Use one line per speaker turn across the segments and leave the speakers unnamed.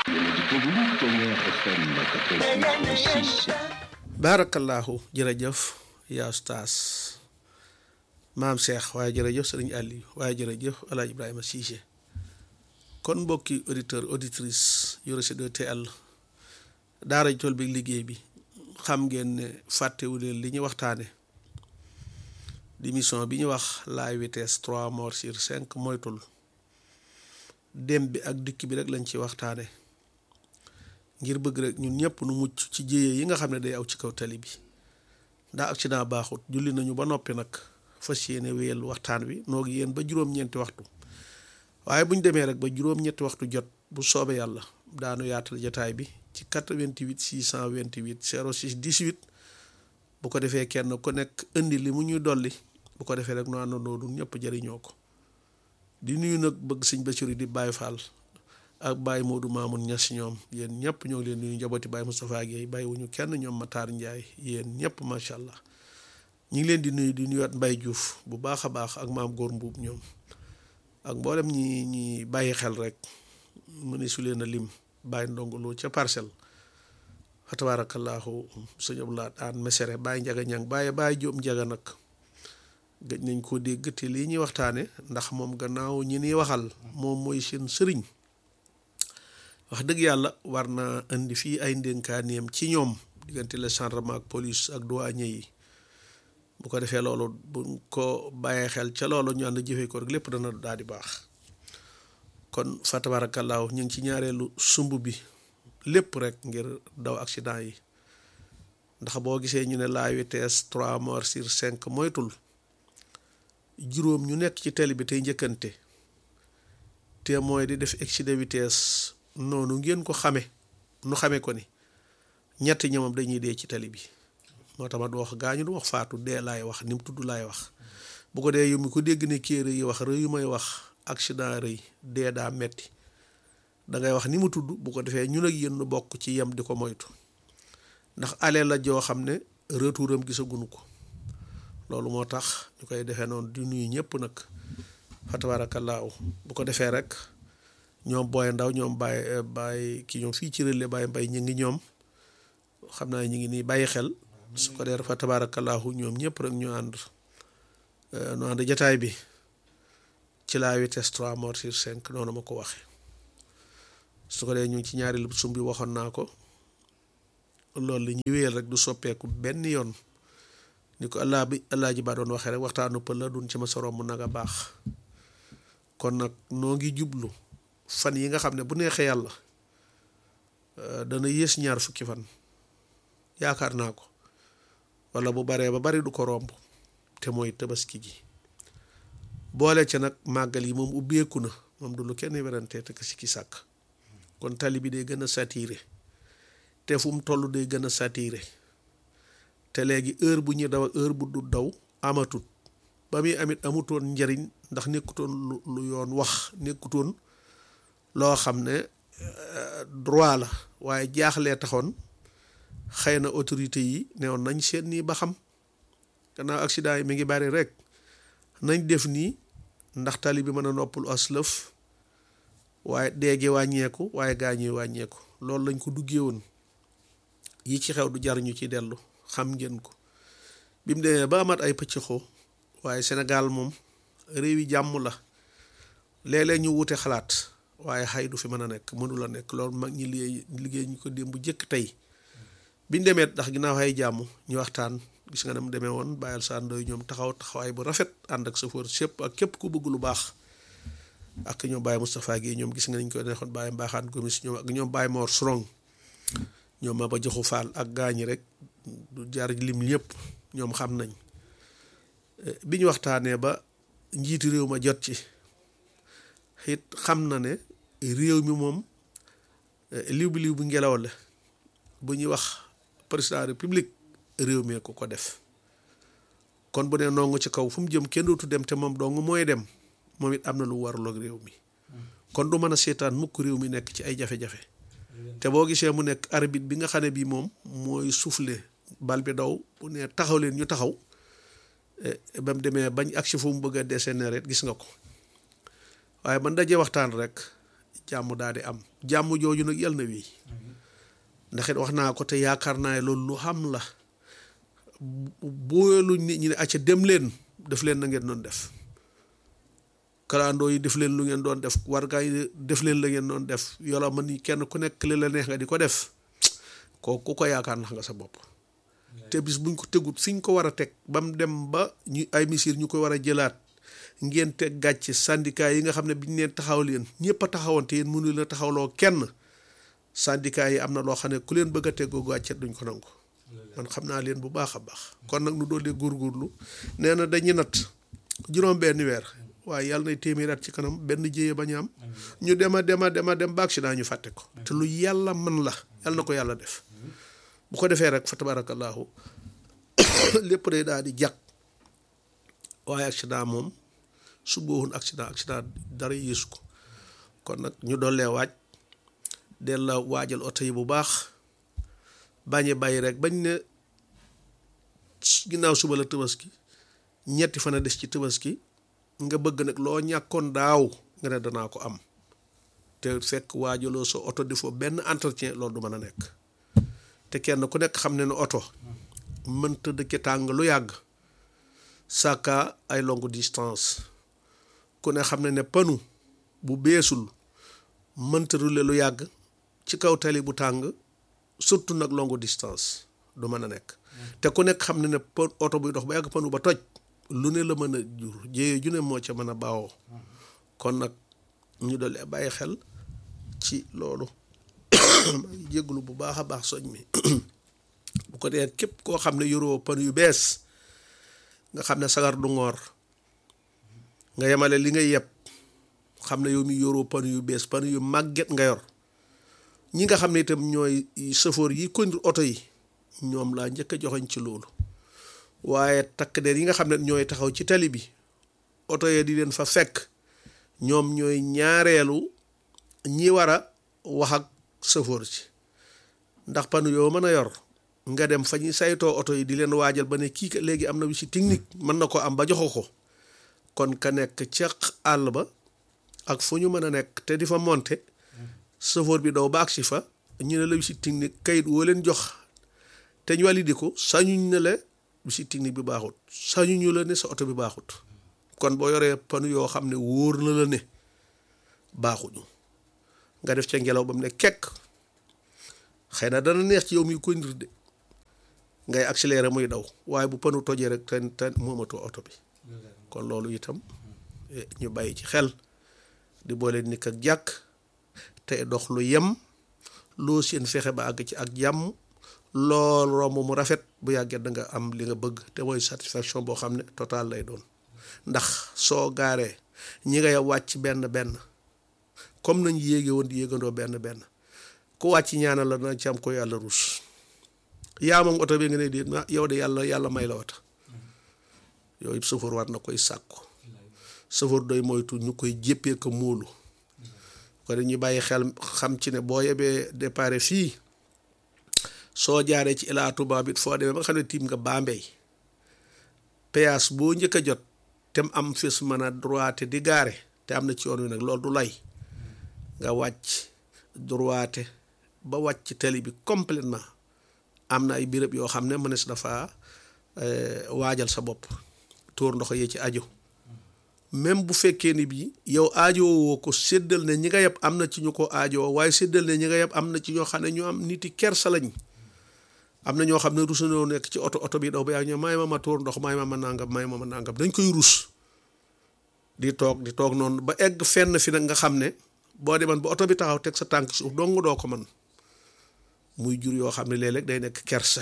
baarakallaahu jërëjëf yaa ustaas maam Cheikh waaye jërëjëf sëriñ Aliou waaye jërëjëf El Hadj Ibrahima Cissé kon mbokki auditeur auditrice yu Rachid TL daara ji tool bi liggéey bi xam ngeen ne fàttewu leen li ñu waxtaane di mission bi ñu wax la vitesse trois morts sur cinq moytul dem bi ak dikk bi rek lañ ci waxtaane ngir bëgg rek ñun ñëpp nu mucc ci jéye yi nga xam ne day aw ci kaw tali bi ndax accident baaxut julli nañu ba noppi nag fas yéene wéyal waxtaan wi noog yéen ba juróom-ñeenti waxtu waaye bu ñu demee rek ba juróom-ñetti waxtu jot bu soobee yàlla daanu yaatal jataay bi ci 88 628 06 18 bu ko defee kenn ku nekk indi li mu ñuy dolli bu ko defee rek nu àndandoo du ñëpp jëriñoo ko di nuyu nag bëgg sëñ Basiru di Baye Fall ak Baye Modou Mamoun Niass ñoom yéen ñëpp ñoo ngi leen nuyu njabooti Baye Moustapha Guèye bàyyi wuñu kenn ñoom Matar Ndiaye yéen ñëpp macha allah ñu ngi leen di nuyu di nuyuwaat Mbaye Diouf bu baax a baax ak maam Góor Mbuub ñoom ak mboolem ñi ñi bàyyi xel rek mu ne su leen a lim bàyyi ndongolo ca parcelle fa tabaarakallaahu sëñ Abdoulaye daan mesere bàyyi njaga ñang bàyyi bàyyi jóom njaga nag gëj nañ ko dégg te lii ñuy waxtaane ndax moom gannaaw ñi niy waxal moom mooy seen sëriñ wax dëgg yàlla war na indi fii ay ndénkaaneem ci ñoom diggante la gendarme ak police ak douanier yi bu ko defee loolu buñ ko bàyyee xel ca loolu ñu ànd jëfee ko rek lépp dana daal di baax kon fa tabaarakallaahu ñu ngi ci ñaareelu sumb bi lépp rek ngir daw accident yi ndax boo gisee ñu ne la vitesse trois morts sur cinq moytul juróom ñu nekk ci tali bi tey njëkkante te mooy di def excès de vitesse noonu ngeen ko xame nu xame ko ni ñetti ñoomam dañuy dee ci tali bi moo tax ma du wax gaañu du wax faatu dee laay wax ni mu tudd laay wax bu ko dee yow mi ko dégg ne kii rëy wax rëy yu may wax accident rëy dee daa metti dangay wax ni mu tudd bu ko defee ñun ak yéen nu bokk ci yem di ko moytu ndax ale la joo xam ne retouram gisaguñu ko loolu moo tax ñu koy defee noonu di nuyu ñëpp nag fa tabaarakallaahu bu ko defee rek ñoom booy ndaw ñoom bàyyi bàyyi ki ñoom fii ci relais bàyyi mbay ñu ngi ñoom xam naa ñu ngi nii bàyyi xel su ko dee fa tabaarakallaahu ñoom ñëpp rek ñu ànd ñu ànd jataay bi ci la vitesse trois morts sur cinq noonu ma ko waxe su ko dee ñu ngi ci ñaari sum bi waxoon naa ko loolu li ñuy wéyal rek du soppeeku benn yoon ni ko allah bi allah ji ba doon waxee rek waxtaanu pël la duñ ci ma sorom mu nag a baax kon nag noo ngi jublu fan yi nga xam ne bu neexee yàlla dana yées ñaar fukki fan yaakaar naa ko wala bu baree ba bari du ko romb te mooy tabaski gi boole ca nag màggal yi moom ubbeeku na moom du lu kenn werante te si ki sàkk kon tali bi day gën a saturé te fu mu toll day gën a saturé te léegi heure bu ñuy daw ak heure bu du daw amatut ba muy amit amutoon njariñ ndax nekkutoon lu lu yoon wax nekkutoon loo xam ne droit la waaye jaaxlee taxoon xëy na autorité yi newoon nañ seet nii ba xam gannaaw accident yi mi ngi bari rek nañ def nii ndax tali bi mën a noppalu aslëf waaye déegi wàññeeku waaye gaañuy wàññeeku loolu lañ ko duggee woon yi ci xew du jar ñu ci dellu xam ngeen ko bi mu demee ba amat ay pëccëxoo waaye Sénégal moom réew yi jàmm la léeg-léeg ñu wute xalaat waaye xay du fi mën a nekk mënu la nekk loolu mag ñi liggéey liggéey ñu ko démb bu jëkk tey biñ demee ndax ginnaaw xay jàmm ñu waxtaan gis nga ne mu demee woon bàyyil sàndoy ñoom taxaw taxawaay bu rafet ànd ak chauffeur sépp ak képp ku bëgg lu baax ak ñoom Baye Moustapha Guèye ñoom gis nga nañ ko neexoon Baye Mbaxaan Gomis ñoom ak ñoom Baye Mor Strong ñoom ma ba joxu faal ak gaañi rek du jaar lim ñëpp ñoom xam nañ bi ñu waxtaanee ba njiitu réew ma jot ci it xam na ne réew mi moom liw bi liw bi ngelaw la bu ñuy wax président république réew mee ko ko def kon bu ne nongu ci kaw fu mu jëm kenn dootu dem te moom dong mooy dem moom it am na lu warloog réew mi kon du mën a seetaan mukk réew mi nekk ci ay jafe-jafe te boo gisee mu nekk arbitre bi nga xam ne bii moom mooy souffler bal bi daw bu ne taxaw leen ñu taxaw ba mu demee bañ agsi fu mu bëgg a décénérer gis nga ko waaye man dajee waxtaan rek jàmm daal di am jàmm jooju nag yal na wii ndax it wax naa ko te yaakaar naa loolu lu xam la booluñ nit ñi ne acca dem leen def leen na ngeen doon def kalandoo yi def leen lu ngeen doon def wargaa yi def leen la ngeen doon def yola man ni kenn ku nekk li la neex nga di ko def kooku ku ko yaakaar nax nga sa bopp te bis buñ ko tegut fiñ ko war a teg ba mu dem ba ñu ay misir ñu koy war a jëlaat ngeen teg gàcce syndicat yi nga xam ne biñ leen taxaw leen ñëpp a taxawoon te yéen mënu la taxawloo kenn syndicat yi am na loo xam ne ku leen bëgg a tegoo gàcce duñ ko nangu man xam naa leen bu baax a baax kon nag nu doolee góorgóorlu nee na dañuy natt juróom benn weer waaye yàlla nay téeméer at ci kanam benn jéye bañ am ñu dema dema dema dem ba accident ñu fàtte ko te lu yàlla man la yàlla na ko yàlla def bu ko defee rek fa tabarakallahu lépp day daal di jàkk waaye accident moom su boowoon accident accident dara yéesu ko kon nag ñu dollee waaj del la waajal oto yi bu baax bañe bàyyi rek bañ ne ginnaaw suba la tabaski ñetti fan a des ci tabaski nga bëgg nag loo ñàkkoon daaw nga ne danaa ko am te fekk waajaloo sa oto di foo benn entretien loolu du mën a nekk te kenn ku nekk xam ne ne oto mënta dëkke tàng lu yàgg sàkka ay longue distance ku ne xam ne ne panu bu beesul mënta rule lu yàgg ci kaw tali bu tàng surtout nag longue distance du mën a nekk te ku nekk xam ne ne oto buy dox ba yàgg panu ba toj lu ne la mën a jur jéye ju ne moo ca mën a baawoo kon nag ñu doole bàyyi xel ci loolu maa ngi jégglu bu baax a baax soñ mi bu ko dee képp koo xam ne yoroo pan yu bees nga xam ne sagar du ngoor nga yemale li nga yeb xam ne yow mi yoroo pan yu bees pan yu màgget nga yor ñi nga xam ne itam ñooy sëfoor yi conduire oto yi ñoom laa njëkk a joxoñ ci loolu waaye takk der yi nga xam ne ñooy taxaw ci tali bi oto yee di leen fa fekk ñoom ñooy ñaareelu ñi war a wax ak sëfoor si ndax panu yoo mën a yor nga dem fa ñuy saytoo oto yi di leen waajal ba ne kii ka léegi am na wi si technique mën na ko am ba joxo ko kon ka nekk ca àll ba ak fu ñu mën a nekk te di fa monter sëfoor bi daw baag si fa ñu ne la visite technique kayit woo leen jox te ñu validé ko sañuñ ne la visite technique bi baaxut sañuñu la ne sa oto bi baaxut kon boo yoree panu yoo xam ne wóor na la ne baaxuñu nga def ca ngelaw ba mu ne kekk xëy na dana neex ci yow mi conduire de ngay accélérer muy daw waaye bu panu tojee rek te te moomatoo oto bi kon loolu itam ñu bàyyi ci xel di boole nit ak jàkk te dox lu yem loo seen fexe ba àgg ci ak jàmm lool romb mu rafet bu yàggee da nga am li nga bëgg te mooy satisfaction boo xam ne total lay doon ndax soo gaaree ñi ngay wàcc benn benn comme nañ yéege woon di yéegandoo benn benn ku wàcc ñaanal la na ci am ko yàlla ruus yaa moom oto bi nga ne di yow de yàlla yàlla may la wata yooyu sëfoor war na koy sàkku sëfoor doy moytu ñu koy jéppee ko móolu ko dañuy bàyyi xel xam ci ne boo yebee départ fii soo jaaree ci Ila Touba bi foo demee ba nga xam ne tiim nga Bambey péage boo njëkk a jot te mu am fes mën a droite di gaare te am na ci yoon wi nag loolu du lay nga wàcc droite ba wàcc tali bi complètement am na ay béréb yoo xam ne mënees dafa waajal sa bopp tóor ndox yee ci aju même bu fekkee ni bii yow aajowoo ko séddal ne ñi nga yeb am na ci ñu ko aajowoo waaye séddal ne ñi nga yeb am na ci ñoo xam ne ñu am niti kersa lañ am na ñoo xam ne rus nañoo nekk ci oto oto bi daw ba yaa ñoo may ma ma tóor ndox may ma ma nangam may ma ma nangam dañ koy rus di toog di toog noonu ba egg fenn fi nag nga xam ne boo demoon ba oto bi taxaw teg sa tànk suuf dong doo ko man muy jur yoo xam ne léeg-léeg day nekk kersa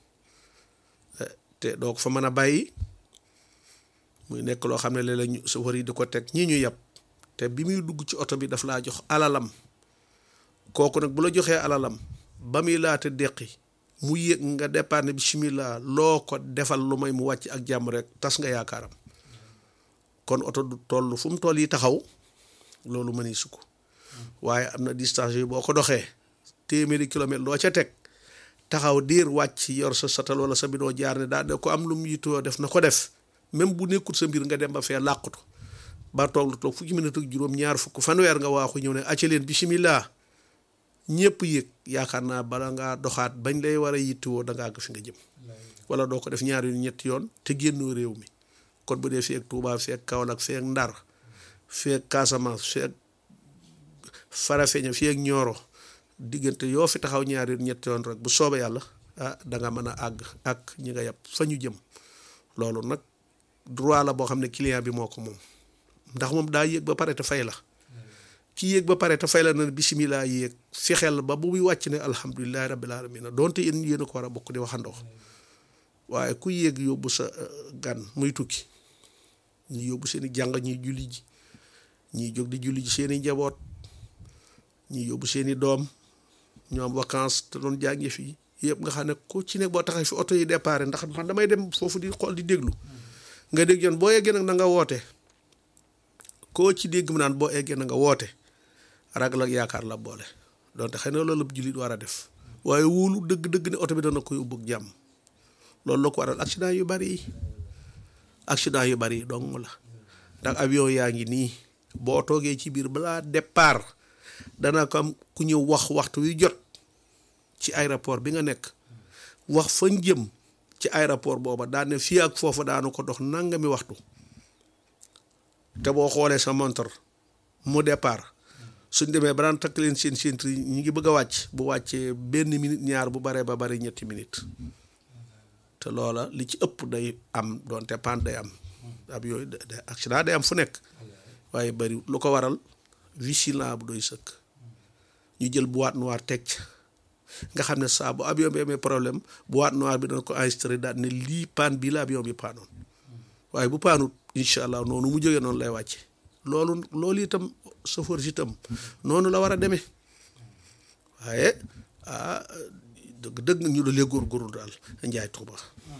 te doo ko fa mën a bàyyi muy nekk loo xam ne léeg-léeg ñu safar yi di ko teg ñii ñu yàpp te bi muy dugg ci oto bi daf laa jox alalam kooku nag bu la joxee alalam ba muy laata deqi mu yëg nga départ ne bismillah loo ko defal lu may mu wàcc ak jàmm rek tas nga yaakaaram kon oto du toll fu mu toll yi taxaw loolu mëni su ko waaye am na distance yi boo ko doxee téeméeri kilomètre loo ca teg taxaw diir wàcc yor sa satal wala sa bidon jaar ne daal ko am lu mu yitoo def na ko def même bu nekkul sa mbir nga dem ba fee làqutu ba toog lu toog fukki minute ak juróom ñaar fukk fanweer nga waaxu ñëw ne acca leen bisimilah ñëpp yëg yaakaar naa bala ngaa doxaat bañ lay war a yittewoo da nga àgg fi nga jëm wala doo ko def ñaari yoon ñetti yoon te génnoo réew mi kon bu dee fii ak Touba fii ak Kaolack fii ak Ndar fii ak Casamance fii ak Farafeña fii ak Nioro diggante yoo fi taxaw ñaari yoon ñetti yoon rek bu soobee yàlla ah da nga mën a àgg ak ñi nga yàpp fa ñu jëm loolu nag droit la boo xam ne client bi moo ko moom ndax moom daa yéeg ba pare te fay la ki yéeg ba pare te fay la na bisimilah yéeg fexeel ba bu muy wàcc ne alhamdulilahi rabbil alamin donte yéen yéen a ko war a bokk di waxandoo waaye ku yéeg yóbbu sa gan muy tukki ñi yóbbu seen i jàng ñuy julli ji ñiy jóg di julli ji seen i njaboot ñi yóbbu seen i doom ñoo am vacances te doon jàngi fii yëpp nga xam ne ku ci nekk boo taxee fi oto yi départ ndax man damay dem foofu di xool di déglu nga dégg yoon boo yeggee nag na nga woote koo ci dégg mu naan boo eggee na nga woote ragal ak yaakaar la boole donte xëy na loolu jullit war a def waaye wóolu dëgg-dëgg ne oto bi dana ko yóbbu ak jàmm loolu la ko waral accident yu bari yi accident yu bari yi dong la ndax avion yaa ngi nii boo toogee ci biir balaa départ dana ko am ku ñëw wax waxtu wi jot ci aéroport bi nga nekk wax fañ jëm ci aéroport booba daan ne fii ak foofa daanu ko dox nangami waxtu te boo xoolee sa montre mu départ suñ demee ba daan takk leen seen centre yi ñu ngi bëgg a wàcc bu wàccee benn minute ñaar bu baree ba bari ñetti minute te loola li ci ëpp day am doonte panne day am ab yooyu de accident day am fu nekk waaye bari lu ko waral vigilant bu doy sëkk ñu jël boîte noire teg ca nga xam ne saa bu avion bi amee problème boîte noire bi dana ko enregistré daal ne lii panne bii la avion bi paanoon waaye bu paanut incha allah noonu mu jógee noonu lay wàcce loolu loolu itam chauffeur si itam noonu la war a demee waaye ah dëgg dëgg ñu dalee góorgóorlu daal njaay tuuba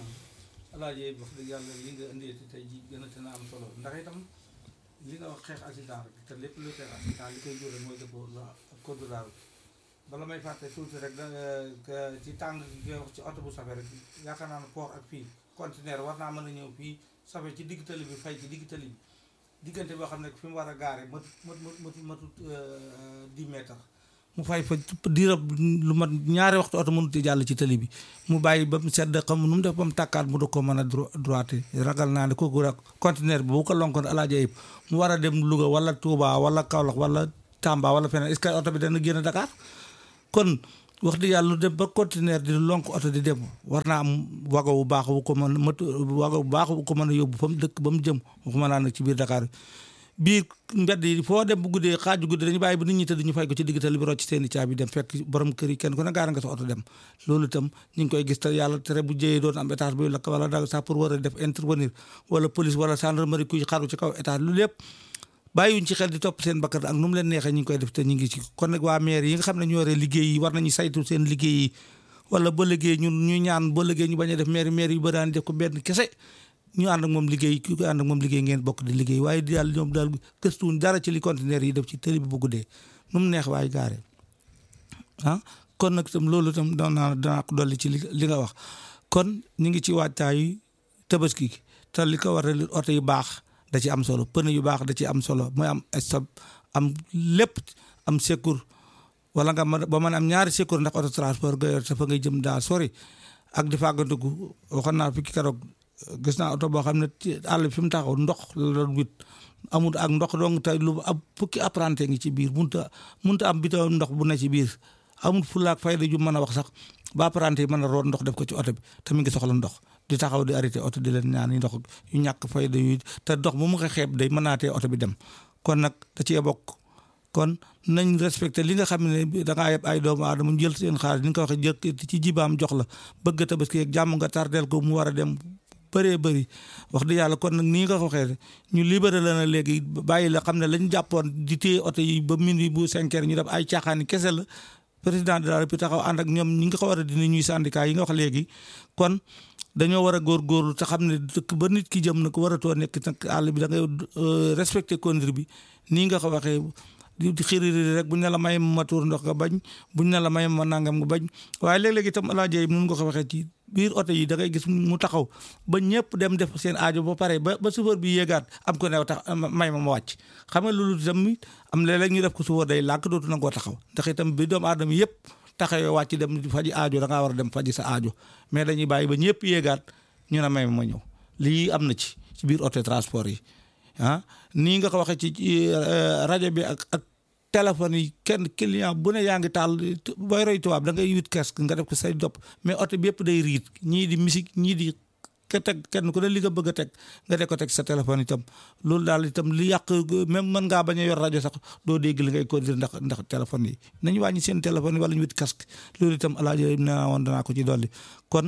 alaaji wax dëgg yàlla li nga indi tey ji gën a tën a am solo ndax itam li nga wax xeex accident rek te lépp luy xeex accident li koy jóore mooy dëppoo la code de la route bala may fàtte tuuti rek da ci tàng gi ngay wax ci oto bu safe rek yaakaar naa ne port ak fii conteneur war naa mën a ñëw fii safe ci digg tali bi fay ci digg tali bi diggante boo xam ne fi mu war a gaare matut matut matut matut dix mètres mu fay fa diirab lu mat ñaari waxtu oto mënut jàll ci tali bi mu bàyyi ba mu sedd xam nu mu def ba mu tàkkaat mu da ko mën a droite ragal naa ne kooku rek conteneur bi bu ko lonkoon alaaja yëpp mu war a dem Louga wala Touba wala Kaolack wala Tamba wala feneen est-ce que oto bi dana génn Dakar kon wax dëgg yàlla lu dem ba conteneur di lonk oto di dem war naa am wago bu baax bu ko mën mat wago bu baax bu ko mën a yóbbu fa mu dëkk ba mu jëm waxuma naa nag ci biir Dakar biir mbedd yi foo dem bu guddee xaaju guddi dañu bàyyi ba nit ñi tëdd ñu fay ko ci diggital bi rocc seeni caabi dem fekk borom kër yi kenn ku ne gaara nga sa oto dem loolu itam ñu ngi koy gis te yàlla tere bu jëyee doon am étage buy lakk wala da sax pour war a def intervenir wala police wala gendarmerie kuy xaru ci kaw étage lu lépp bàyyiwuñ ci xel di topp seen bakkan ak nu mu leen neexee ñu ngi koy def te ñu ngi ci kon nag waa maire yi nga xam ne ñu yore liggéey yi war nañu saytu seen liggéey yi wala ba liggéey ñun ñu ñaan ba liggéey ñu bañ a def maire maire yu bëri daan def ko benn kese ñu ànd ak moom liggéey ki ko ànd ak moom liggéey ngeen bokk di liggéey waaye daal ñoom daal gëstuwuñ dara ci li conteneur yi def ci tëli bi bu guddee nu mu neex waaye gaare ah kon nag itam loolu itam danaa danaa ko dolli ci li li nga wax kon ñu ngi ci waajtaayu tabaski te li ko war a oto yu baax da ci am solo pneu yu baax da ci am solo mooy am stop am lépp am secours wala nga mën ba mën am ñaari secours ndax auto transport nga yor te fa ngay jëm daa sori ak di fàggandiku waxoon naa fi ki keroog gis naa oto boo xam ne ci àll bi fi mu taxaw ndox la doon wit amul ak ndox donc te lu ab fukki apprenti ngi ci biir munta munta am bito ndox bu ne ci biir amul fulaak fayda ju mën a wax sax ba apprenti yi mën a root ndox def ko ci oto bi te mi ngi soxla ndox di taxaw di arrêté oto di leen ñaan yi ndox yu ñàkk fayda yu te ndox bu mu ko xeeb day mënaatee oto bi dem kon nag da cee bokk kon nañ respecté li nga xam ne da ngaa yeb ay doomu aadama ñu jël seen xaalis ni nga ko waxee jël ci jibaam jox la bëgg tabaski ak jàmm nga tardeel ko mu war a dem bëree bëri wax dëgg yàlla kon nag nii nga ko waxee ñu libéré la na léegi bàyyi la xam ne lañ jàppoon di téye oto yi ba minuit bu cinq heures ñu def ay caaxaani kese la président de la République taxaw ànd ak ñoom ñi nga ko war a dindi ñuy syndicat yi nga wax léegi kon dañoo war a góorgóorlu te xam ne dëkk ba nit ki jëm nag waratoo nekk nag àll bi da ngay respecté conduite bi nii nga ko waxee di xiriri rek buñ ne la may ma tuur ndox nga bañ buñ ne la may ma nangam nga bañ waaye léeg-léeg itam alaaja yi nun nga ko waxee ci biir oto yi da ngay gis mu taxaw ba ñëpp dem def seen aajo ba pare ba ba chauffeur bi yéegaat am ko new tax may ma ma wàcc xam nga loolu itam am léeg-léeg ñu def ko chauffeur day lànk dootu nangoo taxaw ndax itam bi doomu aadama yëpp taxawee wàcc dem faji aajo da ngaa war a dem faji sa aajo mais dañuy bàyyi ba ñëpp yéegaat ñu ne may ma ma ñëw lii am na ci ci biir auto transport yi ah nii nga ko waxee ci rajo bi ak ak téléphone yi kenn client bu ne yaa ngi taal booy roy tubaab da ngay wut casque nga def ko say dopp mais oto bi yëpp day riit ñii di musique ñii di ka teg kenn ku ne li nga bëgg a teg nga def ko teg sa téléphone itam loolu daal itam li yàq même mën ngaa bañ a yor rajo sax doo dégg li ngay conduire ndax ndax téléphone yi nañu wàññi seen téléphone yi wala ñu wut casque loolu itam alaaji naa woon danaa ko ci dolli kon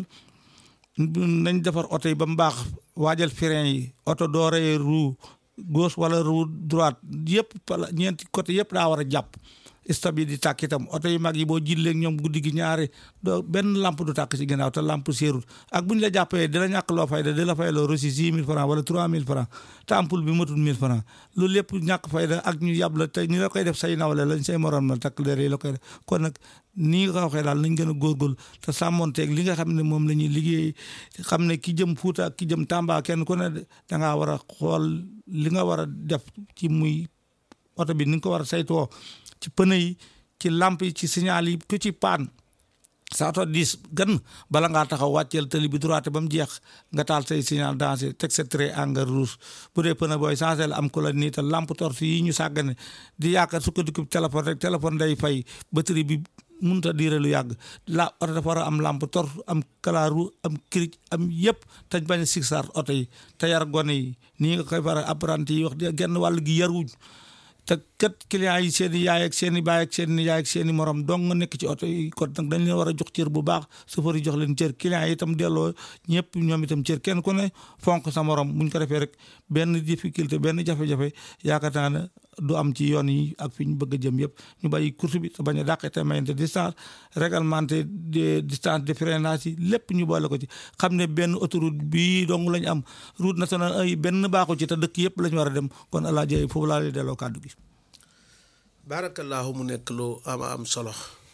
nañ defar oto yi ba mu baax waajal frein yi oto doo rey roue gauche wala roue droite yëpp pala ñeenti côté yëpp daa war a jàpp stop yi di tàkk itam oto yu mag yi boo jillee ñoom guddi gi ñaari doo benn lampe du tàkk ci ginnaaw te lampe seerul ak bu ñu la jàppee di la ñàkk loo fayda di la fay loo reçu six mille francs wala trois mille francs te ampoule bi matul mille francs loolu lépp ñàkk fayda ak ñu yàb la te ñu la koy def say nawle lañ say morom la takk der yi la koy def kon nag nii nga ko waxee daal nañ gën a góorgóorlu te sàmmonteeg li nga xam ne moom la ñuy liggéey xam ne ki jëm Fuuta ak ki jëm Tamba kenn ku ne da ngaa war a xool li nga war a def ci muy oto bi ni nga ko war a saytoo ci pneu yi ci lampe yi ci signal yi ku ci paan sa oto diis gan bala ngaa taxaw wàcceel tali bi droite ba mu jeex nga taal say signal danger teg sa trait engrais rouge bu dee pneu booy changé la am ko la nii te lampe torche yi ñu sàggane di yaakaar sukkandiku téléphone rek téléphone day fay batterie bi mënut a diire lu yàgg la oto dafa war a am lampe torche am kalaaru am cric am yëpp te bañ a sigsar oto yi te yar gone yi nii nga koy faral apprenti yi wax genn wàll gi yaruñ te kat clients yi seen i yaay ak seen i baay ak seen i yaay ak seen i morom dong nga nekk ci oto yi kon nag dañ leen war a jox cër bu baax chauffeur yi jox leen cër clients yi itam delloo ñëpp ñoom itam cër kenn ku ne fonk sa morom buñ ko defee rek benn difficulté benn jafe-jafe yaakaar naa ne du am ci yoon yi ak fi ñu bëgg a jëm yëpp ñu bàyyi course bi te bañ a dàqe te mayante distance réglementé distance de freinage yi lépp ñu boole ko ci xam ne benn autoroute bii dong lañ am route nationale ay benn baaxu ci te dëkk yëpp la ñu war a dem kon alaa jëy foofu laa lay delloo kàddu gi
baarakallaahu mu nekk lu ama am solo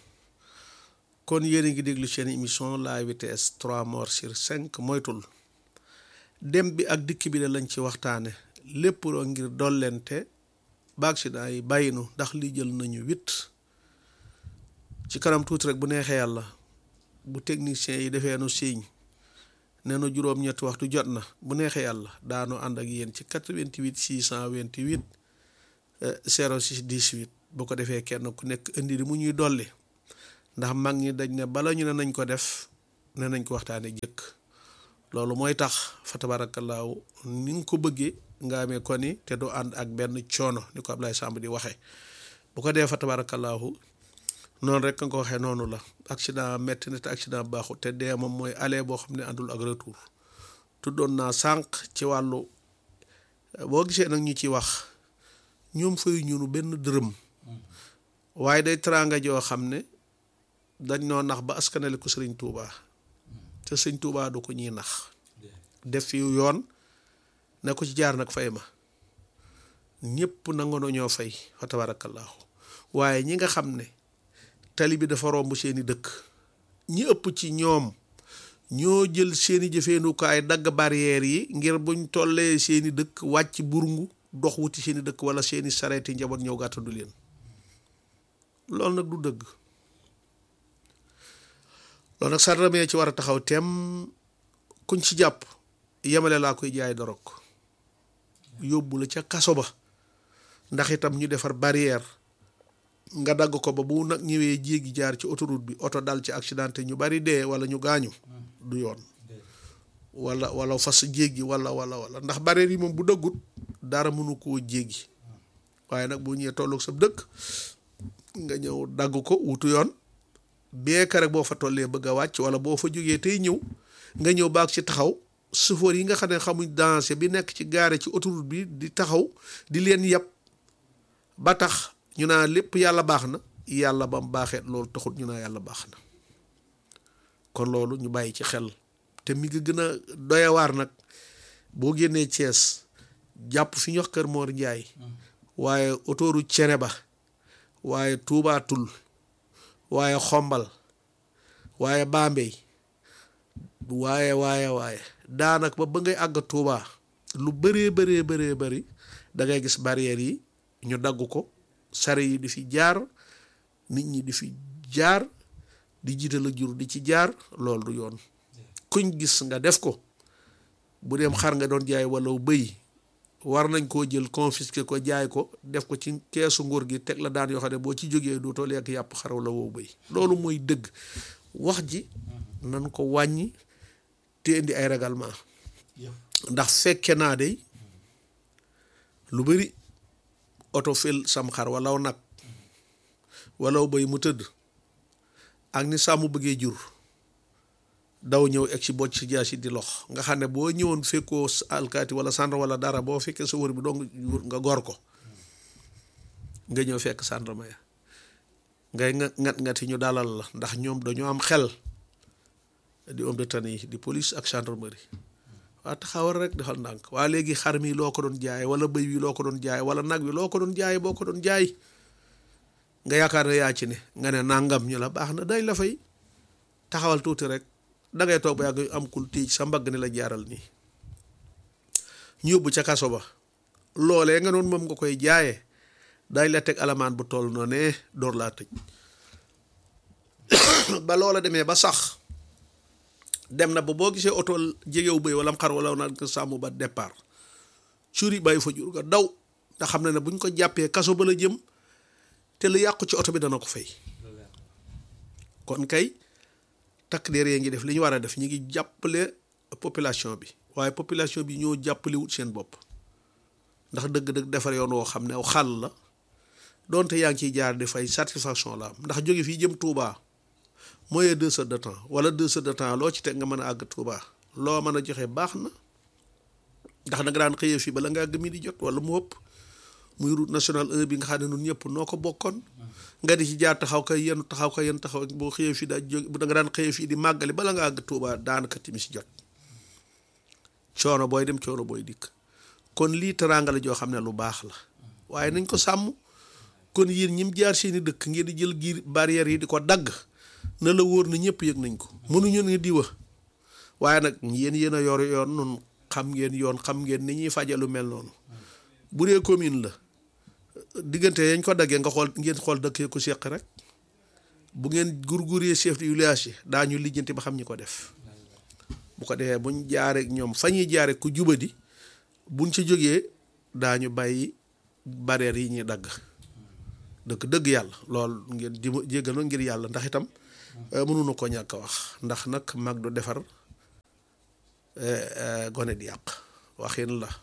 kon yéen a ngi déglu seen émission la vitesse trois morts sur cinq moytul dem bi ak dikk bi la lañ ci waxtaane lépp roo ngir dollente ba accident yi bàyyinu ndax li jël nañu huit ci kanam tuuti rek bu neexee yàlla bu technicien yi defee nu signe nee na juróom-ñetti waxtu jot na bu neexee yàlla daanu ànd ak yéen ci 88 628 06 18 bu ko defee kenn ku nekk indi di mu ñuy dolli ndax mag ñi dañ ne bala ñu ne nañ ko def ne nañ ko waxtaane jëkk loolu mooy tax fa tabaarakallaahu ni nga ko bëggee nga amee ko ni te du ànd ak benn coono ni ko Ablaye Samb di waxee bu ko dee fa tabaarakallaahu noonu rek nga ko waxee noonu la accident metti na te accident baaxu te dee moom mooy aller boo xam ne àndul ak retour tuddoon naa sànq ci wàllu boo gisee nag ñu ci wax ñoom fayu ñunu benn dërëm waaye day teraanga joo xam ne dañ noo nax ba askanale ko sëriñ Touba te sëriñ Touba du ko ñuy nax def fi yoon ne ko ci jaar nag fay ma ñëpp nangoon ñoo fay fa tabarakallahu waaye ñi nga xam ne tali bi dafa romb seeni dëkk ñi ëpp ci ñoom ñoo jël seeni jëfeenukaay dagg barrière yi ngir buñ tollee seeni dëkk wàcc burungu dox wuti seeni dëkk wala seeni sareeti njaboot ñëw gàttandu leen loolu nag du dëgg loolu nag sarramee ci war a taxaw tem kuñ ci jàpp yemale laa koy jaay dorog yóbbu la ca kaso ba ndax itam ñu defar barrière nga dagg ko ba bu nag ñëwee jéegi jaar ci autoroute bi oto dal ci accidenté ñu bari dee wala ñu gaañu du yoon wala wala fas jéggi wala wala wala ndax barrière yi moom bu dëggut dara mënu koo jéggi waaye nag bu ñëwee tolloog sa dëkk nga ñëw dagg ko wutu yoon beeka rek boo fa tollee bëgg a wàcc wala boo fa jógee tey ñëw nga ñëw baag ci taxaw chauffeur yi nga xam ne xamuñ danger bi nekk ci gaare ci autoroute bi di taxaw di leen yàpp ba tax ñu naa lépp yàlla baax na yàlla ba mu baaxee loolu taxut ñu naa yàlla baax na kon loolu ñu bàyyi ci xel te mi ngi gën a doyawaar nag boo génnee Thiès jàpp fi ñu wax Kër Mor Ndiaye waaye autoroute cene ba waaye tuubaatul waaye xombal waaye Bambey waaye waaye waaye daanaka ba ba ngay àgg Tuubaa lu bëree bëree bëree bëri da ngay gis barrières yi ñu dagg ko sare yi di fi jaar nit ñi di fi jaar di jiital ak jur di ci jaar loolu du yoon kuñ gis nga def ko bu dem xar nga doon jaay wala bëy war nañ koo jël confisquer ko jaay ko def ko ci keesu nguur gi teg la daan yoo xam ne boo ci jógee dootoo lekk yàpp xaraw la woo bëy loolu mooy dëgg wax ji nan ko wàññi te indi ay règlement ndax fekke naa de lu bari oto fil sam xar walaw nag walaw bëy mu tëdd ak ni sàmm bëggee jur daw ñëw egg ci bocc ci jaasi di lox nga xam ne boo ñëwoon fekkoo alkaati wala sàndarma wala dara boo fekkee sa wër bi dong nga gor ko nga ñëw fekk sàndarma ya ngay nga ngat ngati ñu dalal la ndax ñoom dañoo am xel di homme de tenue yi di police ak gendarmerie waa taxawal rek defal ndànk waa léegi xar mi loo ko doon jaay wala bëy wi loo ko doon jaay wala nag wi loo ko doon jaay boo ko doon jaay nga yaakaar ne yaa ci ne nga ne nangam ñu la baax na day la fay taxawal tuuti rek dangay toog ba yàgg am kul tiij sa mbagg ni la jaaral nii ñu yóbbu ca kaso ba loolee nga noonu moom nga koy jaayee dañ la teg alamaan bu toll noonu ne door laa tëj ba loola demee ba sax dem na ba boo gisee oto jegew bëy wala xar wala nag sàmm ba départ curi bàyyi fa jur nga daw nga xam ne ne buñ ko jàppee kaso ba la jëm te lu yàqu ci oto bi dana ko fay kon kay takk der yee ngi def li ñu war a def ñu ngi jàppale population bi waaye population bi ñoo jàppale wut seen bopp ndax dëgg-dëgg defar yoon woo xam ne aw xàll la doonte yaa ngi ciy jaar di fay satisfaction la am ndax jóge fii jëm Touba mooy deux heures de temps wala deux heures de temps loo ci teg nga mën a àgg Touba loo mën a joxe baax na ndax da nga daan xëyee fii bala nga àgg mi di jot wala mu ëpp muy route nationale 1 bi nga xam ne ñun ñëpp noo ko bokkoon nga di ci jaar taxaw kay yenn taxaw kay yenn taxaw boo xëyee fii daa jóg da nga daan xëyee fii di màggali bala nga àgg Touba daanaka timis jot coono booy dem coono booy dikk kon lii teraanga la joo xam ne lu baax la waaye nañ ko sàmm kon yéen ñim jaar seeni dëkk ngeen di jël giir barrières yi di ko dagg na la wóor na ñëpp yëg nañ ko mënuñu ne diwa waaye nag yéen yéen a yor yoon nun xam ngeen yoon xam ngeen ni ñuy faje lu mel noonu bu dee commune la diggante yañ ko daggee nga xool ngeen xool dëkk ko seq rek bu ngeen gurguree chef de village yi daañu lijjanti ba xam ñi ko def bu ko defee buñ jaaree ñoom fa ñuy jaaree ku jubadi buñ ci jógee daañu bàyyi barrières yi ñuy dagg dëgg dëgg yàlla loolu ngeen di jéggal ma ngir yàlla ndax itam mënuñu ko ñàkk a wax ndax nag mag du defar gone di yàq waxin la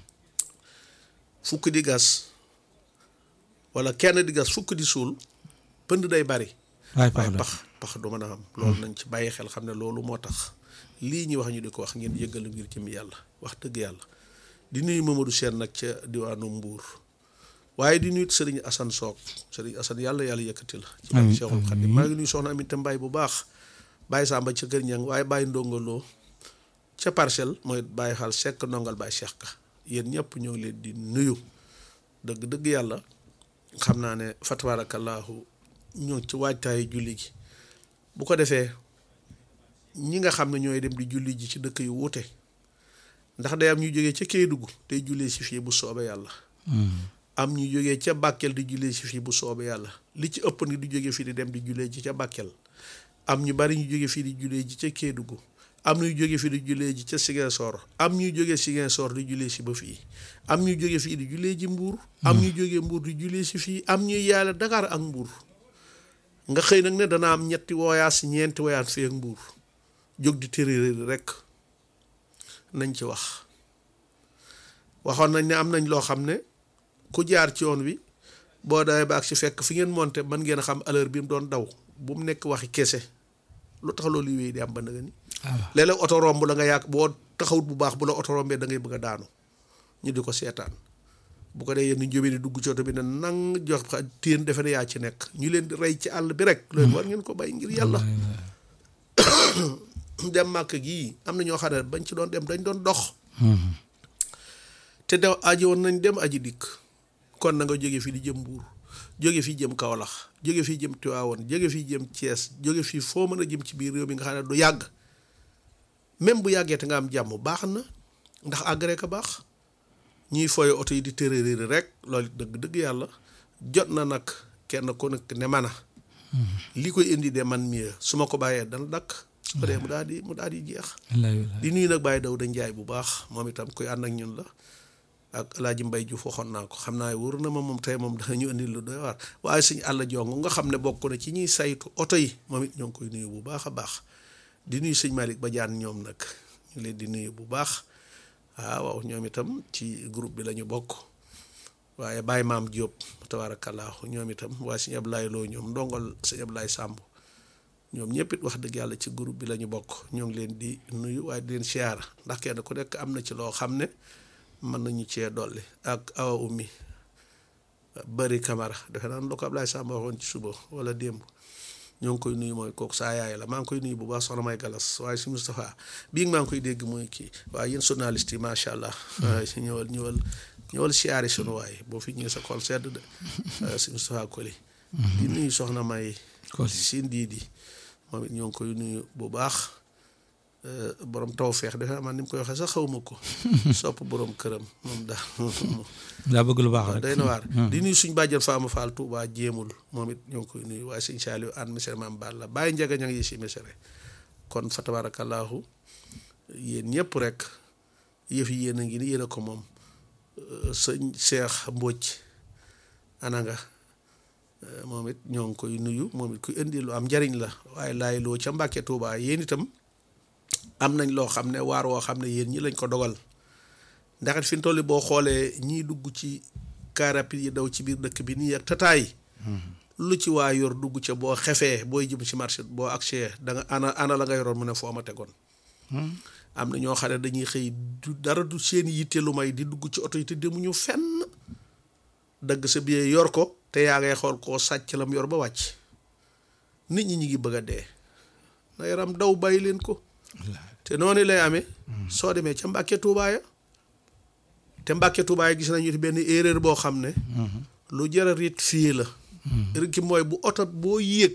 fukk di gas wala kenn di gas fukk di suul pënd day bari waaye pax pax du mën a am loolu nañ ci bàyyi xel xam ne loolu moo tax lii ñuy wax ñu di ko wax ngeen yëggalu ngir jëm yàlla wax dëgg yàlla di nuyu Mamadou Sène nag ca diwaanu Mbuur waaye di nuyu Sëriñ Assane Soog Sëriñ Assane yàlla yàlla yëkkati la ci barke Cheikhul Khadim maa ngi nuyu soxna Aminata Mbaye bu baax Baye Samba ca Kër Ñang waaye Baye Ndongoloo ca parcelle mooy Baye Xaal Sekk ndongal Baye Cheikh Ka yéen ñëpp ñoo ngi leen di nuyu dëgg dëgg yàlla xam naa ne fa tabaarakallaahu ñoo ci waajtaayu julli gi bu ko defee ñi nga xam ne ñooy dem di julli ji ci dëkk yu wuute ndax day am ñu jógee ca Kédougou tey jullee si fii bu soobee yàlla am ñu jógee ca Bakel di jullee si fii bu soobee yàlla li ci ëpp ni di jógee fii di dem di jullee ji ca Bakel am ñu bari ñu jógee fii di jullee ji ca Kédougou am ñu jóge fii di jullee ji ca Ziguinchor am ñu jóge Ziguinchor di jullee si ba fii am ñu jóge fii di jullee ji Mbuur am ñu jóge Mbuur di jullee si fii am ñuy yàlla Dakar ak Mbuur nga xëy nag ne dana am ñetti woyaas ñeenti woyaas fii ak Mbuur jóg di tërëri rek nañ ci wax waxoon nañ ne am nañ loo xam ne ku jaar ci yoon wi boo dawee ba ak si fekk fi ngeen monte mën ngeen a xam heure bi mu doon daw bu mu nekk waxi kese lu tax loolu wéy di am ba nga ni léeg-léeg oto romb la nga yàq boo taxawut bu baax bu la oto rombee da ngay bëgg a daanu ñu di ko seetaan bu ko dee yéen ñu jógee di dugg ci oto bi ne nang jox téen defe ne yaa ci nekk ñu leen di rey ci àll bi rek loolu war ngeen ko bàyyi ngir yàlla dem màkk gii am na ñoo xam ne bañ ci doon dem dañ doon dox te de aji woon nañ dem aji dikk kon na nga jóge fii di jëm Mbuur jóge fii jëm Kaolack jóge fii jëm Tivaouane jóge fii jëm Thiès jóge fii foo mën a jëm ci biir réew mi nga xam ne du yàgg même bu yàggee te nga am jàmm baax na ndax agré ka baax ñuy fooye oto yi di tërëriiri rek loolu dëgg dëgg yàlla jot na nag kenn ku nekk ne man a li koy indi de man mieux su ma ko bàyyee dana dakk su ko dee mu daal di mu daal di jeex di nuyu nag bàyyi daw da njaay bu baax moom itam kuy ànd ak ñun la ak alaaji mbay Juuf waxoon naa ko xam naa wóor na ma moom tey moom danañu indi lu doy waar waaye suñu àll jongo nga xam ne bokk na ci ñuy saytu oto yi moom it ñoo ngi koy nuyu bu baax a baax di nuyu sëñ Malick Badiane ñoom nag ñu leen di nuyu bu baax waaw ñoom itam ci groupe bi la ñu bokk waaye Baye Maam Diop tabaarakallaahu ñoom itam waaye sëñ Ablaye Lo ñoom ndongol sëñ Ablaye Samb ñoom ñëpp it wax dëgg yàlla ci groupe bi la ñu bokk ñoo ngi leen di nuyu waaye di leen siyaara ndax kenn ku nekk am na ci loo xam ne mën nañu cee dolli ak awa ummi bëri camara defe naa lu ko Ablaye Samb waxoon ci suba wala démb ñoo ngi koy nuyu mooy kooku saa yaay la maa ngi koy nuyu bu baax soxna may galas waaye si Moustapha bii maa ngi koy dégg mooy kii waaye yéen journaliste yi macha allah. ñëwal ñëwal ñëwal siyaari sunu waay boo fi ñëwee sa xol sedd de si Moustapha Koli. di nuyu soxna may.
Koli
si ndiidi moom it ñoo ngi koy nuyu bu baax borom taw feex defe naa man ni mu koy waxee sax xawma ko. sopp borom këram moom daal.
daa bëgg lu baax rek
day na waar di nuyu suñ bàjjen Faama Fall Touba jéemul moom it ñoo ngi koy nuyu waaye sëñ Saliou an mesere maam Balla bàyyi njega ña ngi yi si mesere kon fa tabarakallahu yéen ñëpp rek yëf yi yéen a ngi ni yéen a ko moom sëñ Cheikh Mbodj ana nga moom it ñoo ngi koy nuyu moom it kuy indi lu am njariñ la waaye laay loo ca Mbàkke Touba yéen itam am nañ loo xam ne waar woo xam ne yéen ñi lañ ko dogal ndax fi mu toll boo xoolee ñiy dugg ci car rapide yi daw ci biir dëkk bi nii ak tataay lu ci waa yor dugg ca boo xefee booy jëm ci marché boo accès da nga ana ana la nga yoroon mu ne foo ma tegoon am na ñoo xam ne dañuy xëy du dara du seen yitte lu may di dugg ci oto yi te demuñu fenn dagg sa billet yor ko te yaa ngay xool koo sàcc lam yor ba wàcc nit ñi ñi ngi bëgg a dee na yaram daw bàyyi leen ko te noonu lay amee soo demee ca Mbàkke Tuubaa ya te Mbàkke Tuubaa gis nañu ci benn erreur boo xam ne lu jar a rit fii la rek mooy bu oto boo yéeg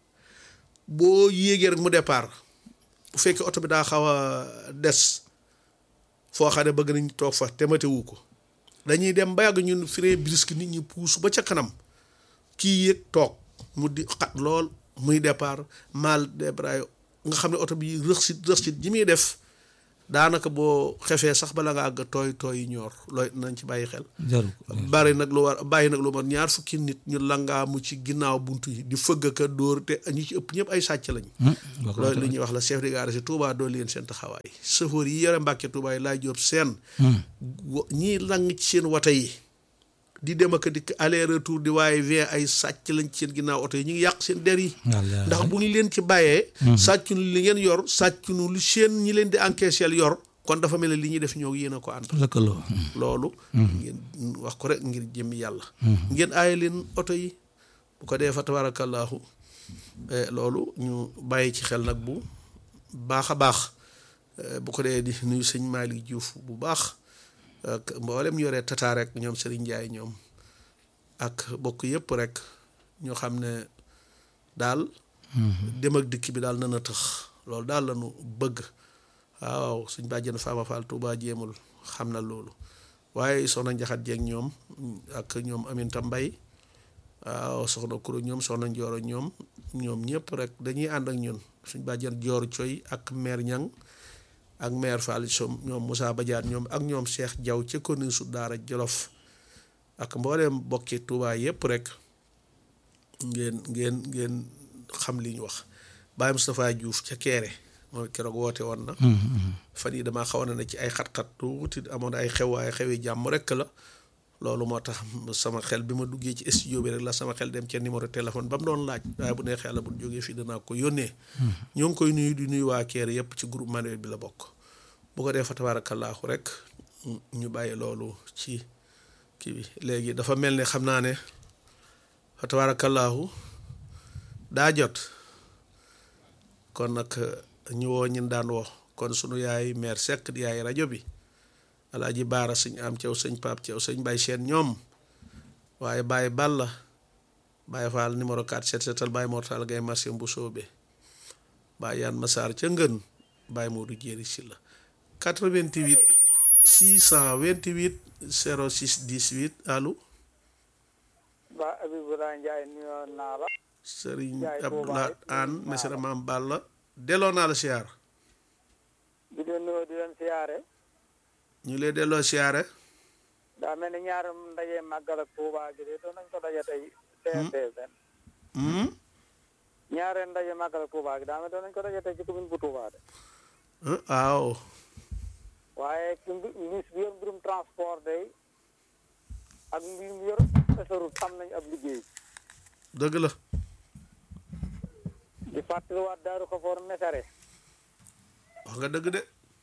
boo yéegee rek mu départ bu fekkee oto bi daa xaw a des foo xam ne bëgg nañ toog fa te matewu ko dañuy dem ba yàgg ñun frein brisque nit ñi puus ba ca kanam kii yéeg toog mu di xat lool muy départ mal débraillé nga xam ne oto bi rëxsit rëxsit ji muy def daanaka boo xefee sax bala nga àgg tooy tooy yi ñoor looy nañ ci bàyyi xel
jaru
bari nag lu war bàyyi nag lu war ñaar fukki nit ñu langaamu ci ginnaaw buntu yi di fëgg ka dóor te ñi ci ëpp ñëpp ay sàcc lañ loolu li ñuy wax la chef de gare si Touba doo leen seen taxawaay chauffeur yi yore Mbàkke Touba yi laay jóob seen ñii lang ci seen wata yi di dem ak dikk aller retour di waaye vin ay sàcc lañ ci seen ginnaaw oto yi ñu ngi yàq seen der yi ndax bu ñu leen ci bàyyee sàccunu li ngeen yor sàccunu lu seen ñi leen di encaisseel yor kon dafa mel ne li ñuy def ñoo yéen a ko ànd
lëkkaloo
loolu ngeen wax ko rek ngir jëmmi yàlla ngeen aaye leen oto yi bu ko dee fa tabarakallahu loolu ñu bàyyi ci xel nag bu baax a baax bu ko dee di nuyu sëñ Malick Diouf bu baax ak mboolem yoree tata rek ñoom Serigne Ndiaye ñoom ak bokk yëpp rek ñoo xam ne daal dem ak dikk bi daal na na tëx loolu daal la ñu bëgg waaw suñ bàjjen Fama Fall Touba jéemul xam na loolu waaye soxna Njaxat jeeg ñoom ak ñoom Aminta Mbay waaw soxna Kuro ñoom soxna Njooro ñoom ñoom ñëpp rek dañuy ànd ak ñun suñ bàjjen Joor Coy ak maire Ñang ak maire Fall som ñoom Moussa Badiane ñoom ak ñoom Cheikh Diaw ca commune su Daara Jolof ak mbooleem bokki Touba yëpp rek ngeen ngeen ngeen xam li ñu wax Baye Moustapha Diouf ca Kéré moom keroog woote woon na fan yi damaa xawoon na ci ay xat-xat tuuti amoon ay xew waaye xewi jàmm rek la loolu moo tax sama xel bi ma duggee ci studio bi rek la sama xel dem ca numéro téléphone ba mu doon laaj waaye bu neexee la bu jógee fii danaa ko yónnee ñoo ngi koy nuyu di nuyu waa Kéré yëpp ci groupe manuel bi la bokk bu ko dee fa tabaarakallaahu rek ñu bàyyi loolu ci kii bi léegi dafa mel ne xam naa ne fa tabaarakallaahu daa jot kon nag ñu woo ñin daan woo kon sunu yaay maire Seck di yaay rajo bi alaaji baara sëñ am ceew sëñ Pape ceew sëñ Bay Seen ñoom waaye Baye Balla Baye Fall numéro 4 set setal Baye Mortal Gay marché bu soobee Baye Yaan Masaar ca ngën Baye Modou Jéeri Sylla 88 628 06 18 allo
ba Abibulaay Njaay nuyoo naa la
Serigne
Jaay
Abdoulaye
Touba
Anne Mesere Maam Balla delloo naa la siyaar
di leen nuyoo di leen siyaare
ñu lay delloo siyaare
daa mel ni ñaar ndaje màggal ak Tuuba gi de doon nañ ko daje tey TRT benn
hmm?
ñaareel ndaje màggal ak Tuuba gi daa mel doon nañ ko daje tey ci commune bu Tuuba de
ah waaw
waaye ki mbi- ministre bi yor mbirum transport day ak mbir mi yor autoroute xam nañ ab liggéey
dëgg la
di fàttaliwaat Daaru Xafoor Mesere
wax nga dëgg de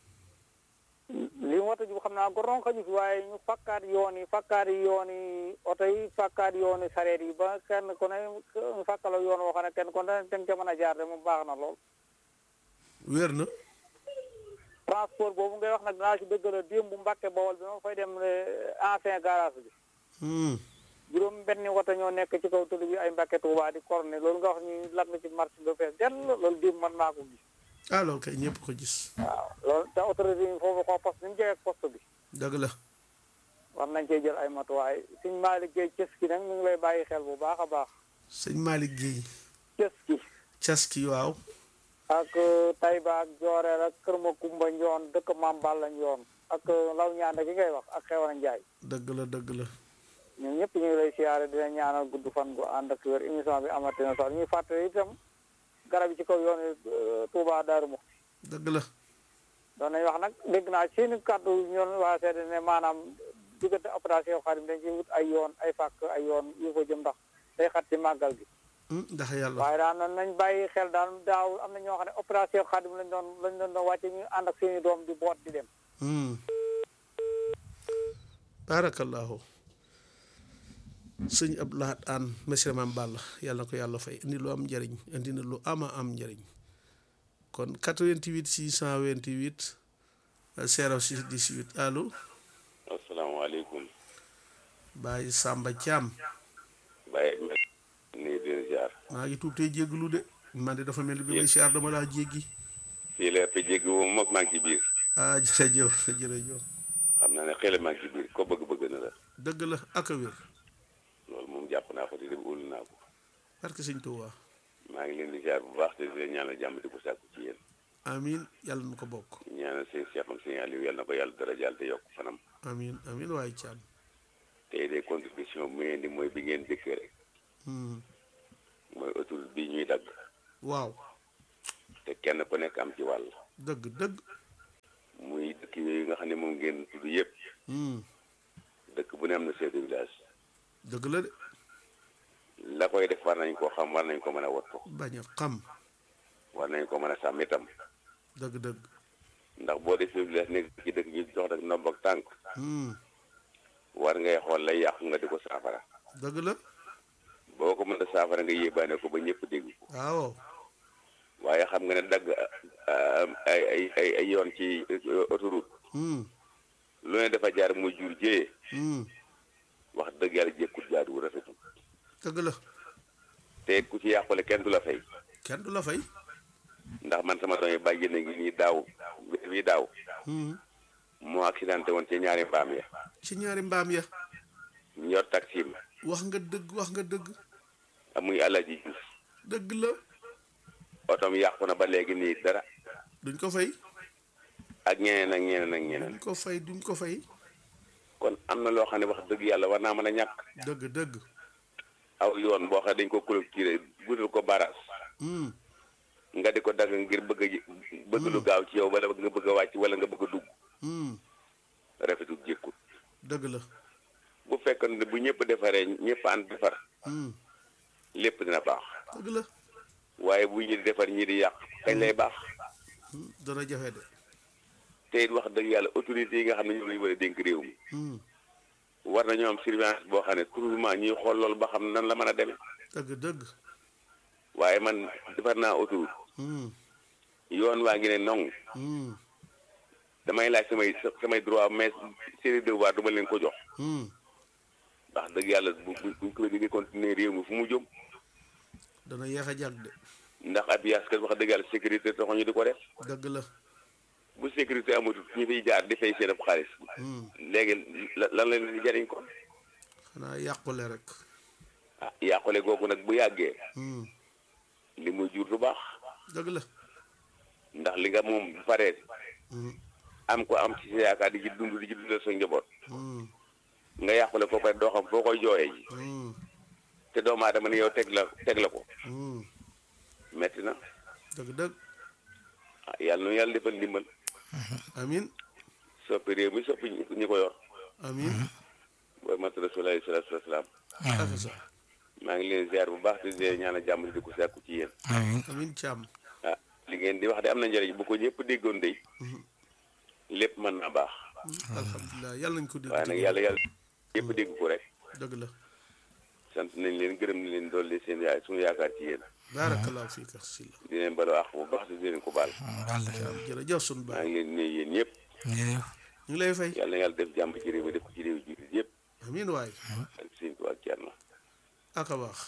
li mu wata ji xam naa goron xaju fi waaye ñu fakkaat yoon yi fakkaat yi yoon yi oto yi fakkaat yoon yi sareet yi ba kenn ku ne ñu fakkala yoon woo xam ne kenn ku ne ten ca mën a jaar de mu baax na lool
wér na
transport boobu ngay wax nag dinaa ci dëggala démb bu Mbàkke Bawol bi ma fay dem ancien garage bi
hmm.
juróom benni wata ñoo nekk ci kaw tëdd bi ay Mbàkke Tuubaa di korne loolu nga wax ñu lat na ci marché ba fees dell loolu démb man maa ko gis
ah loolu kay ñëpp ko gis
waaw loolu te autorité yi foofu xoo poste ni mu jege ak poste bi
dëgg la
war nañ cee jël ay matuwaay suñ maa liggéey cës ki nag ñu ngi lay bàyyi xel bu baax a baax
sëñ Malick Guèye
cës ki
caski waaw
ak Tayba ak Jooreel ak Kër Makumba Njoon dëkk Maam Balla Njoon ak Law Ñaande gi ngay wax ak Xewana Njaay
dëgg la dëgg la
ñun ñëpp ñu ngi lay siyaare dina ñaanal gudd fan gu ànd ak wér émission bi amati na solo ñuy fàttali itam garab yi ci kaw yoon yi Touba Daaru Muxti
dëgg la
doon nañ wax nag dégg naa seen kàddu ñoon waa seede ne maanaam diggante opération Xadim dañ ci wut ay yoon ay fàkk ay yoon yu ko jëm ndax day xat ci màggal gi
Hmm, ndax yàlla
waaye daal nan nañ bàyyi xel daal daaw am na ñoo xam ne opération Xadim lañ doon lañ doon doon wàcce ñu ànd ak seeni doom di boot di dem
hmm. barakallahu sëñ Abdoulaye Anne Mesere Maam Balla yàlla na ko yàlla fay indi lu am njëriñ indi na lu ama am njëriñ kon 88 628 06 18 allo
asalaamaaleykum
Baye Samba Thiam
Baye nii di ziar
maa ngi tuub tey jégglu de man de dafa mel ni bi may siyaar dama laa jéggi
fii la fi jéggi moom moom maa ngi ci biir
ah jërëjëf jërëjëf
xam naa ne xëy na maa ngi ci biir ko bëgg-bëgg na la
dëgg la ak a wér
loolu moom jàpp naa ko te dem wóolu naa ko
parce que sëñ Tuubaa
maa ngi leen di ziar bu baax te di leen ñaanal jàmm di ko sàkku ci yéen
amiin yàlla na ko bokk
ñaanal seen seexam seen Aliou yàlla na ko yàlla dara jàll te yokk fanam
amiin amiin waaye Thiam
tey de contribution bu ngeen di mooy bi ngeen dëkkee rek
Hmm.
mooy autoroute bi ñuy dagg
waaw
te kenn ku nekk am ci wàll
dëgg dëgg
muy dëkk yooyu nga xam ne moom ngeen tudd yëpp
Hmm.
dëkk bu ne am na chef de village
dëgg la de
la koy def war nañ koo xam war nañ ko mën a wattu
bañ a xam
war nañ ko mën a sàmm itam
dëgg dëgg
ndax boo defee village nekk ci dëkk ñu jox rek ndomb ak tànk
Hmm.
war ngay xool lay yàqu nga di ko saafara
dëgg la
boo ko mën a saafara nga yéebaane ko ba ñëpp dégg ko
waaw
waaye xam nga ne dagg ah, ay ay ay ay yoon ci autoroute
Hmm.
lu ne dafa jaar muy jur jëyee
Hmm.
wax dëgg yàlla jékkut jaadu rafetul
dëgg la
te ku ci yàqule kenn du la fay
kenn du la fay
ndax man sama doom yi bàyyi na ngi nii daaw bii daaw
Hmm.
moo accidenté woon ci ñaari mbaam ya
ci ñaari mbaam ya
ñu yor taxi ma
wax nga dëgg wax nga dëgg
muy Alaaji Juuf
dëgg la
otom yàqu na ba léegi nii dara
duñ ko fay
ak ñeneen ak ñeneen ak
duñ
ñeneen
ko fay duñ ko fay
kon am na loo xam ne wax dëgg yàlla war naa mën a ñàkk
dëgg dëgg
aw yoon boo xam ne dañ ko clôturer guddal ko baras
Hmm.
nga di ko dagg ngir bëgg a ji- bëgg lu gaaw ci yow wala nga bëgg a wàcc wala nga bëgg a dugg
Hmm.
rafetul jékkut
dëgg la
bu fekkoon ne bu ñëpp defaree ñëpp ànd defar
Hmm.
lépp dina baax
dëgg la
waaye bu ñi di defar ñi di yàq kañ lay baax
Hmm. dana jafe de
te it wax dëgg yàlla autorités yi nga xam ne ñoom lañu war a dénk réew mi
Hmm.
war nañoo am surveillance boo xam ne toujours ñuy xool loolu ba xam nan la mën a demee
dëgg dëgg
waaye man defar naa autoroute
Hmm.
yoon waa ngi ne nong
Hmm.
damay laaj samay samay droit mais seeni devoir du ma leen ko jox
Hmm.
ndax dëgg yàlla bu bu buñ ko di continuer réew mi fu mu jëm
dana yéex a jàgg de
ndax abiyaas kat wax dëgg yàlla sécurité taxu ñu di ko def
dëgg la
bu sécurité amatul ñu fiy jaar di fay seen ab xaalis léegi la- lan la leen di jariñ ko
xanaa yàqule rek
ah yàqule googu nag bu yàggee
Hmm.
li muy jur du baax
dëgg la
ndax li nga moom bu paree
Hmm.
am ko am ci sa yaakaar di ci dund di ci dundal sa njaboot
Hmm.
nga yàqule ko pare doo xam foo koy jooyee ji
Hmm.
te doomu aadama ne yow teg la teg la ko
Hmm.
metti na
dëgg dëgg
ah yàlla nu yàlla defal ndimbal
amin
soppi réew mi soppi ñi ñi ko yor
amin
booy mat rasulullah sallallahu alayhi wa sallam
aka sa
maa ngi leen ziar bu baax di leen ñaanal jàmm di ko sàkku ci yéen
amiin
amin càmm
ah li ngeen di wax de am na njëriñ bu ko ñëpp déggoon de lépp mën naa baax
alhamdulilah yàlla nañ ko dégg
waaye nag yàlla yàlla ñëpp dégg ko rek
dëgg la
sant nañ leen gërëm nañ leen dolli seen yaay suñu yaakaar ci yéen
baarakallahu fiika silla
di leen balu àq bu baax di leen ko baal
wàll
jërëjëf sunu
maa
baay
ngi leen di nuyu yéen ñëpp
jërëjëf
ñu ngi lay fay
yàlla na yàlla def jàmm ci réew mi def ko ci réew jullit yëpp
amin waay
ak seen ko ak Thierno
aka baax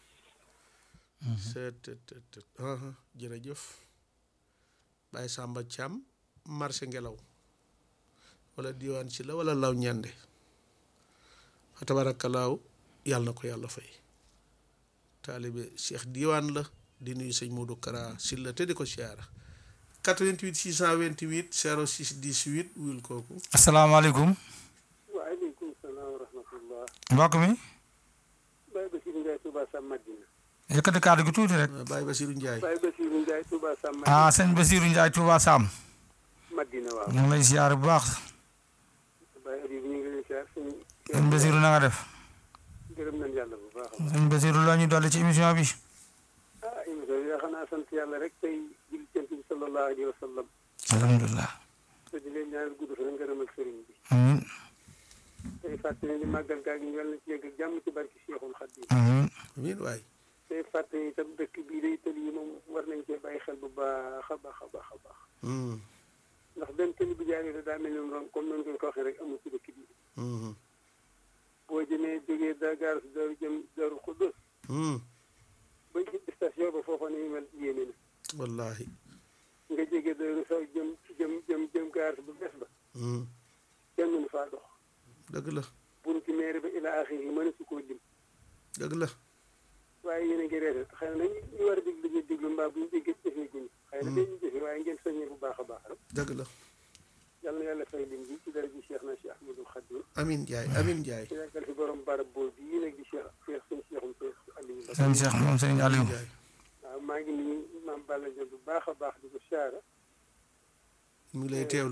seet tet tet tet aha jërëjëf Baye Samba Thiam marché ngelaw wala diwaan ci la wala law ñande fa tabarakalaaw yàlla na ko yàlla fay taalibe Cheikh diwaan la di nuyu sëñ Modou Kara Silla te di ko siyaara 88 628 06 18 wuyul kooku
asalaamaaleykum
waaleykum salaam wa rahmatullah
mbokk mi
Baye Bassirou Ndiaye Touba Sam Madina
yëkkati kàddu gi tuuti rek
Ah, Baye Basirou Ndiaye
Baye Bassirou Ndiaye Touba Sam Madina
ah sëñ Basiiru Njaay Tuuba Sam
Madina waaw
ñu ngi lay siyaare bu baax
Baye Habib ñu ngi leen siyaar suñu
sëñ Basiiru na nga def
gërëm nañ yàlla bu baax a baax
sëñ Basiiru loo ñu dolli ci émission bi
ah émission bi xanaa sant yàlla rek tey julli cant bi sallallahu alayhi wa sallam
alhamdulilah
te di leen ñaanal gudd fan ngërëm ak sëriñ bi
amiin
tey fàttali ni màggal gaa gi ñu yàlla na ci yegg ak jàmm ci barki Cheikhul Khadim
amiin
amin waay
tey fàttali itam dëkk bii day tëli yi moom war nañ cee bàyyi xel bu baax a baax a baax a baax
Hmm.
ndax benn tëli bu jaaree daa mel ni moom comme noonu ngeen ko waxee rek amul ci dëkk bi
Hmm.
boo jëmee jógee Dakar si Daaru jëm Daaru Xuddus
Hmm.
bañ ci station ba foofa ni mel yéeme na
wallahi
nga jege Daaru sax jëm jëm jëm jëm gaar bu bees ba
Hmm.
kenn mënu faa dox
dëgg la
bunti meere ba ila axiri mën su koo lim
dëgg la
waaye yéen a ngi reete xëy na nag ñu war a déglu ñu déglu mbaa bu ñu déggee jëfee guñu xëy na dañuy jëfe waaye ngeen soññee bu baax a baax rek
dëgg la
yàlla na yàlla fay lim bi ci dara ji Cheikh na Cheikh Ahmadou Khadim
amin Ndiaye amin Ndiaye
ci yàggal fi borom barab boobu bii nag di Cheikh Cheikh suñu Cheikhum Cheikh Aliou Mbacké
sëñ Cheikh moom sëñ Aliou
Ndiaye
waaw maa ngi nuyu maam Balla Diop bu baax a baax di ko siyaara
mu ngi lay teewlu